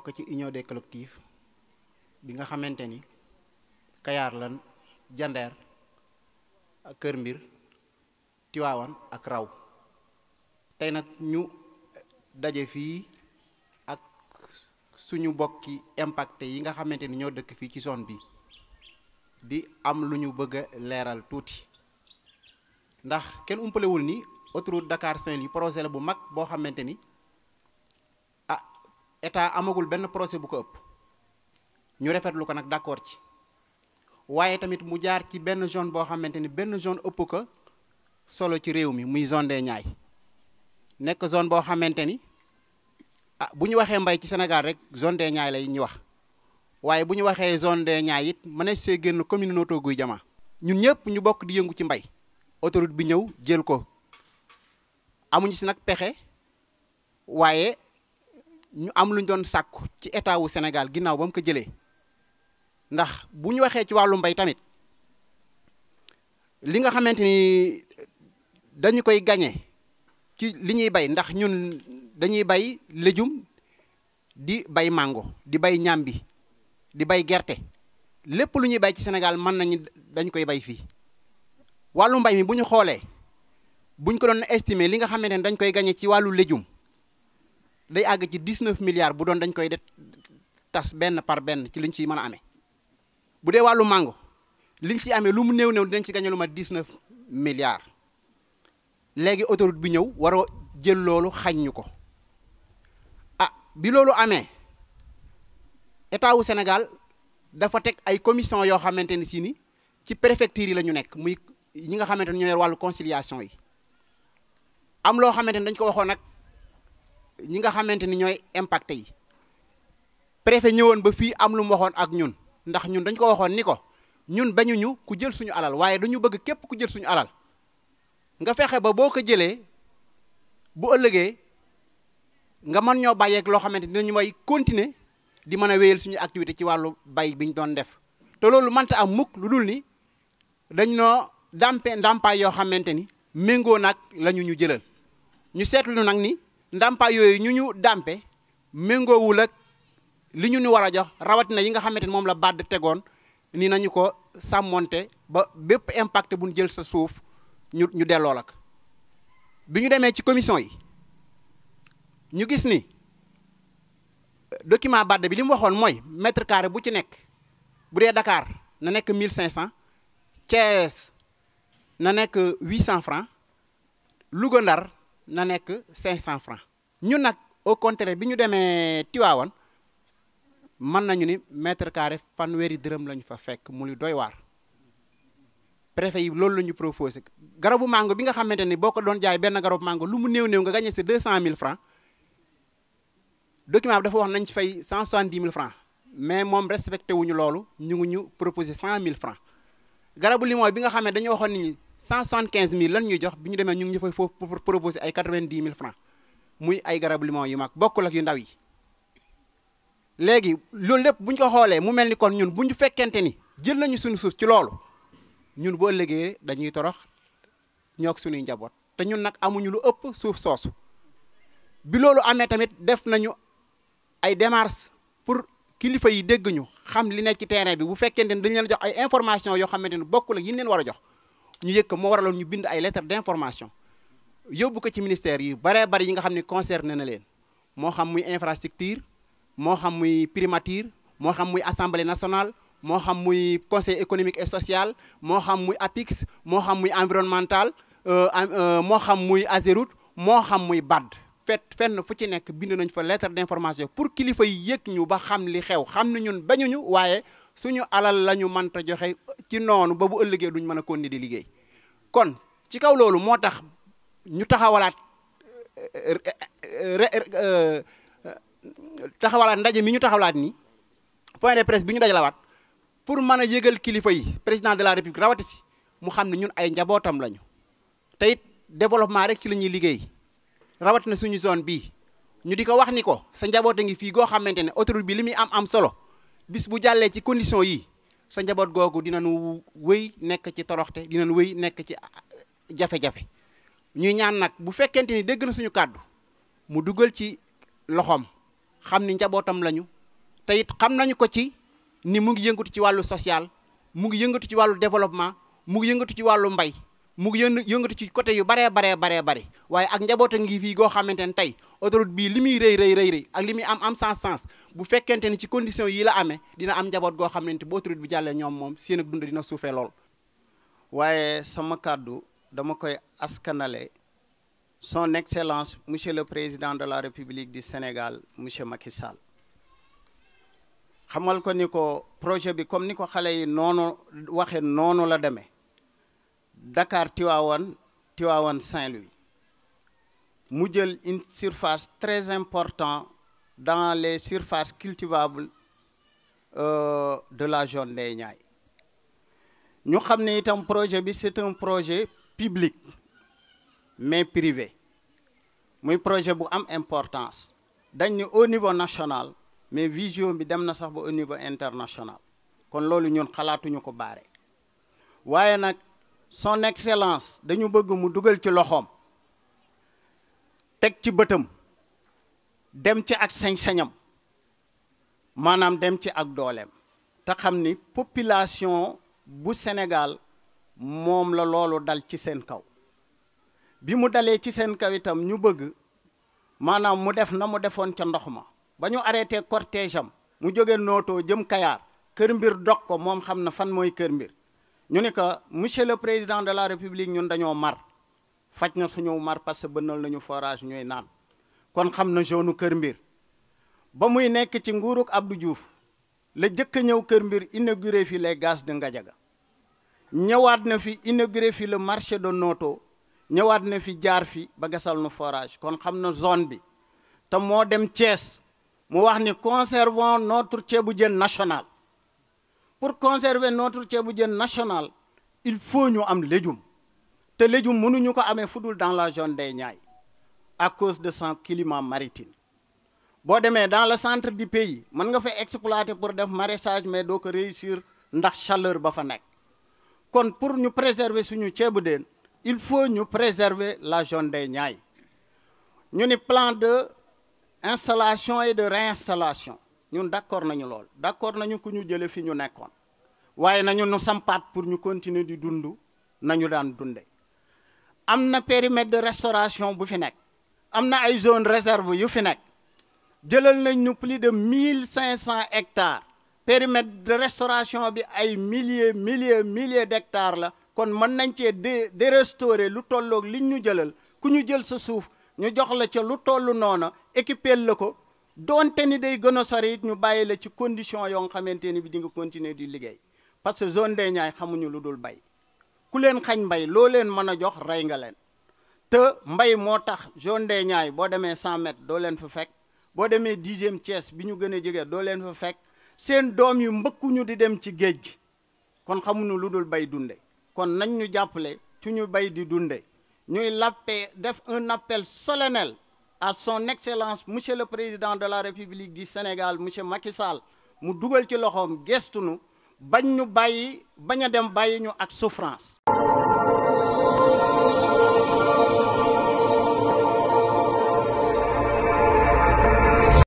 bokk ci union des collectifs bi nga xamante ni Kayaar lan Jandeer ak Kër Mbir Tiwaawan ak Raw tey nag ñu daje fii ak suñu bokki impacté yi nga xamante ni ñoo dëkk fii ci zone bi di am lu ñu bëgg a leeral tuuti ndax kenn umpalewul ni autoroute Dakar Saint-Louis projet la bu mag boo xamante ni ah état amagul benn projet bu ko ëpp ñu rafetlu ko nag d'accord ci waaye tamit mu jaar ci benn zone boo xamante ni benn zone ëpp ko solo ci réew mi muy zone des Niayes nekk zone boo xamante ni ah bu ñu waxee mbay ci Sénégal rek zone des Niayes lay ñu wax waaye bu ñu waxee zone des Niayes it mënees see génn commune Notto Gouye Diama ñun ñëpp ñu bokk di yëngu ci mbay autoroute bi ñëw jël ko amuñu si nag pexe waaye ñu am lu ñu doon sàkku ci état wu Sénégal ginnaaw ba mu ko jëlee ndax bu ñu waxee ci wàllu mbay tamit li nga xamante ni dañu koy gañe ci li ñuy bay ndax ñun dañuy bay légume di bay mango di bay ñambi di bay gerte lépp lu ñuy bay ci Sénégal mën nañu dañ koy bay fii wàllu mbay mi bu ñu xoolee buñ ko doon estimer li nga xamante ne dañ koy gañe ci wàllu légume day àgg ci 19 milliards bu doon dañ koy de tas benn par benn ci liñ ciy mën a amee bu dee wàllu mango liñ ci amee lu mu néew néew dinañ ci gañe lu ma 19 milliards léegi autoroute bi ñëw waroo jël loolu xañ ñu ko ah bi loolu amee état wu Sénégal dafa teg ay commission yoo xamante ni si ni ci préfecture yi la ñu nekk muy ñi nga xamante ni ñoo yor wàllu conciliation yi am loo xamante ni dañ ko waxoon nag ñi nga xamante ni ñooy impacté yi préfet ñëwoon ba fii am lu mu waxoon ak ñun ndax ñun dañ ko waxoon ni ko ñun bañuñu ku jël suñu alal waaye dañu bëgg képp ku jël suñu alal nga fexe ba boo ko jëlee bu ëllëgee nga mën ñoo bàyyeeg loo xamante ni dinañu may continuer di mën a wéyal suñu activité ci wàllu bay bi ñu doon def te loolu mënta am mukk lu dul ni dañ noo dàmpe ndàmpaay yoo xamante ni méngoo nag la ñu ñu jëlal ñu seetlu nag ni ndàmpaay yooyu ñu ñu dàmpe méngoowul ak li ñu ñu war a jox rawatina yi nga xamante ni moom la bàdd tegoon ni nañu ko sàmmonte ba bépp impact bu ñu jël sa suuf ñu ñu delloo la ko bi ñu demee ci commission yi ñu gis ni document bàdd bi li mu waxoon mooy mètre carré bu ci nekk bu dee Dakar na nekk 1500 Thiès na nekk 800 francs Louga Ndar na nekk 500 francs ñun nag au contraire bi ñu demee Tivaouane mën nañu ni mètre carré fanweeri dërëm lañu fa fekk mu lu doy waar préfet yi loolu la ñu proposé garabu mango bi nga xamante ni boo ko doon jaay benn garabu mango lu mu néew néew nga gagné si 200000 francs document bi dafa wax nañ ci fay 170 000 francs mais moom respecté wuñu loolu ñu ngi ñu proposé 100000 francs garabu limon bi nga xam ne dañoo waxoon nit ñi 175000 lan ñuy jox bi ñu demee ñu ngi ñu fay foofu proposé ay 90000 francs muy ay garabu limon yu mag bokkul ak yu ndaw yi léegi loolu lépp bu ñu ko xoolee mu mel ni kon ñun bu ñu fekkente ni jël nañu suñu suuf ci loolu ñun boo ëllëgee dañuy torox ñoog suñuy njaboot te ñun nag amuñu lu ëpp suuf soosu bi loolu amee tamit def nañu ay démarches pour kilifa yi dégg ñu xam li nekk ci terrain bi bu fekkente ni dañu leen jox ay information yoo xamante ni bokkul ak yi leen war a jox ñu yëg ko moo waraloon ñu bind ay lettres d'information yóbbu ko ci ministère yi baree bari yi nga xam ne concerné na leen moo xam muy infrastructure moo xam muy primature moo xam muy assemblée nationale moo xam muy conseil économique et social moo xam muy APIX moo xam muy environnemental moo xam muy Ageroute moo xam muy BAD fet fenn fu ci nekk bind nañ fa lettre d'information pour kilifa yi yëg ñu ba xam li xew xam ne ñun bañuñu waaye suñu alal la ñu mënta joxe ci noonu ba bu ëllëgee duñ mën a continuer di liggéey kon ci kaw loolu moo tax ñu taxawalaat taxawalaat ndaje mi ñu taxawalaat nii point de presse bi ñu dajalawaat pour mën a yëgal kilifa yi président de la république rawati si mu xam ne ñun ay njabootam lañu te it développement rek ci la ñuy liggéey rawat na suñu zone bii ñu di ko wax ni ko sa njaboot a ngi fii goo xamante ne autoroute bi li muy am am solo bis bu jàllee ci condition yi sa njaboot googu dinañu wéy nekk ci toroxte dinañu wéy nekk ci jafe-jafe ñuy ñaan nag bu fekkente ni dégg na suñu kàddu mu dugal ci loxoom xam ni njabootam lañu te it xam nañu ko ci ni mu ngi yëngatu ci wàllu social mu ngi yëngatu ci wàllu développement mu ngi yëngatu ci wàllu mbay mu ngi yën yëngatu ci côté yu baree baree baree bare waaye ak njaboota ngi fii goo xamante ne tey autoroute bii li muy rëy rëy rëy rëy ak li muy am am sens sens bu fekkente ni ci condition yi la amee dina am njaboot goo xamante bu autoroute bi jàllee ñoom moom seen ak dund dina suufee lool. waaye sama kàddu dama koy askanale son excellence monsieur le président de la république du Sénégal monsieur Macky Sall xamal ko ni ko projet bi comme ni ko xale yi noonu waxe noonu la demee Dakar Tivaouane Tivaouane Saint-Louis mu jël une surface très importante dans les surfaces cultivables euh, de la zone des Niayes ñu xam ne itam projet bi c'est un projet public mais privé muy projet bu am importance dañ ni au niveau national mais vision bi dem na sax ba au niveau international kon loolu ñun xalaatuñu ko baare waaye nag son excellence dañu bëgg mu dugal ci loxoom teg ci bëtam dem ci ak sañ-sañam maanaam dem ci ak dooleem te xam ni population bu Sénégal moom la loolu dal ci seen kaw bi mu dalee ci seen kaw itam ñu bëgg maanaam mu def na mu defoon ca ndox ma ba ñu arrêté cortège am mu jóge nootoo jëm Kayaar kër mbir dog ko moom xam na fan mooy kër mbir ñu ni que monsieur le président de la république ñun dañoo mar faj na suñu mar parce que bënnal nañu forage ñooy naan kon xam na zone kër mbir ba muy nekk ci nguuruk Abdou Diouf la jëkk a ñëw kër mbir inauguré fi les gaz de Ngadiaga ñëwaat na fi inauguré fi le marché de Noto ñëwaat na fi jaar fi ba gasal nu forage kon xam na zone bi te moo dem Thiès mu wax ni conservons notre ceebu jën national pour conserver notre ceebu jën national il faut ñu am légume te légume mënuñu ko amee fudul dans la zone des Niayes à cause de son climat maritime boo demee dans le centre du pays mën nga fa exploiter pour def maraîchage mais doo ko réussir ndax chaleur ba fa nekk kon pour ñu préserver suñu ceebu jën il faut ñu préserver la zone des Niayes ñu ni plan de installation et de réinstallation ñun d'accord nañu lool d'accord nañu ku ñu jële fi ñu nekkoon waaye nañu nu sampaat pour ñu continuer di dund nañu daan dunde am na périmètre de restauration bu fi nekk am na ay zone réserve yu fi nekk jëlal nañ ñu plus de mille cinq cent hectares périmètre de restauration bi ay milliers milliers milliers d'hectares la kon mën nañ cee dé dérestaurer lu tolloog liñ ñu jëlal ku ñu jël sa suuf ñu jox la ca lu toll noona équiper la ko doonte ni day gën a sori it ñu bàyyi la ci condition yoo nga xamante ni bi di nga continuer di liggéey parce que zone des Niayes xamuñu lu dul bay ku leen xañ mbay loo leen mën a jox rey nga leen te mbay moo tax zone des Niayes boo demee 100 mètres doo leen fa fekk boo demee dixième Thiès bi ñu gën a jege doo leen fa fekk seen doom yu mbëkkuñu di dem ci géej gi kon xamuñu lu dul bay dunde kon nañ ñu jàppale ci ñu bay di dunde ñuy lappe def un appel solennel à son excellence monsieur le président de la république du Sénégal monsieur Macky Sall mu dugal ci loxoom gestunu bañ ñu bàyyi bañ a dem bàyyi ñu ak souffrance